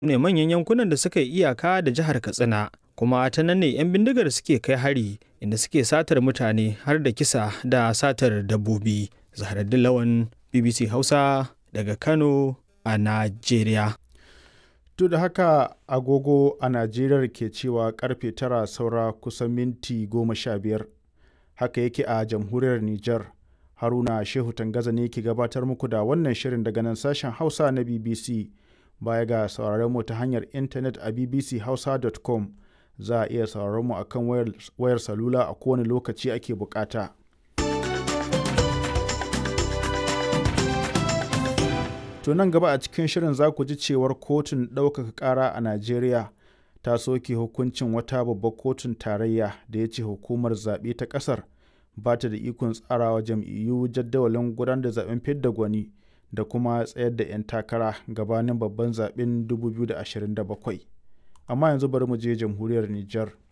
ne manyan yankunan da suka yi iyaka da jihar Katsina. Kuma ta nan ne 'yan bindigar suke kai hari inda suke satar mutane har da kisa da satar dabbobi. Zaharaddin Lawan BBC Hausa daga Kano a Najeriya. To da haka agogo a Najeriya ke cewa karfe tara saura kusan minti goma sha biyar. Haka yake a jamhuriyar Nijar. Haruna Shehu Tangaza ne ke gabatar muku da wannan shirin daga nan sashen Hausa na BBC. Baya ga sauraron mu ta hanyar intanet a bbchausa.com za a iya sauraron mu akan wayar, wayar salula a kowane lokaci ake bukata. To nan gaba a cikin shirin za ku ji cewar kotun ɗaukaka ƙara a Najeriya ta soke hukuncin wata babbar kotun tarayya da ya ce hukumar zaɓe ta ƙasar ba ta da ikon tsarawa jam'iyyu jadawalin gudanar da zaɓen fidda gwani da kuma tsayar da 'yan takara gabanin babban zaɓen 2027. Amma yanzu bari mu je jamhuriyar Nijar.